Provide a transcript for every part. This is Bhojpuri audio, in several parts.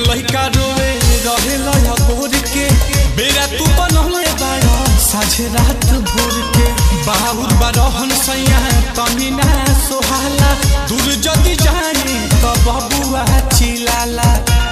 लइका रोवे रहे लया बोर के बेरा तू बनले बाड़ा साझे रात भोर के बाहुर बारहन सैया तमी ना सोहाला दूर जदी जानी त बबुआ चिलाला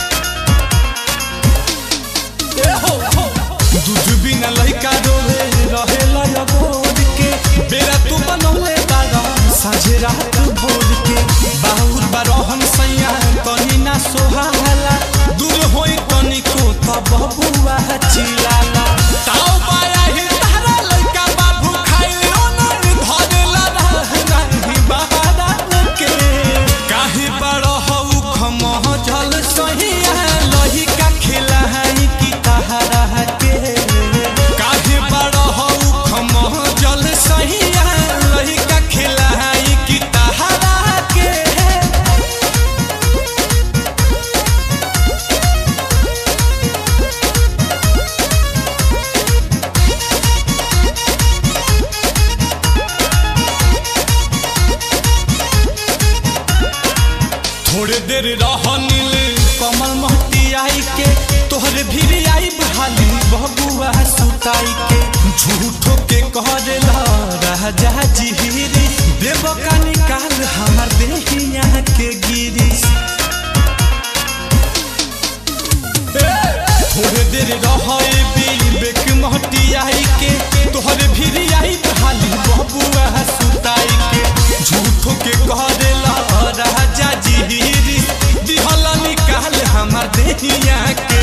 ए हो हो दूध बिना लइका रोवे रहे लया बोर के बेरा तू बनले बाड़ा साझे रात भोर के बाहुर बारहन सैया तनी ना सोहाला दूर होई तनिको त बबुआ चिलाला ताऊ बाया ही तारा लइका बाबू खाइले ओनर धरेला नाही बहारा के काहे बड़ हऊ खमह जल सहिया लहिका खिलाई की तहरा के काहे बड़ हऊ खमह जल सहिया लहिका खिलाई की तहरा के थोड़े देर रहनिल कमल महती आई के तोहरे भी आई भाली बबुआ सुताई के झूठो के कहला राजा जिहिरी देव का निकाल हमार देहिया के गिरी थोड़े देर रहे बेक महती आई के तोहरे भी आई भाली बबुआ सुताई के झूठो के कहला राजा जिहिरी दिहला निकाल हमार देहिया के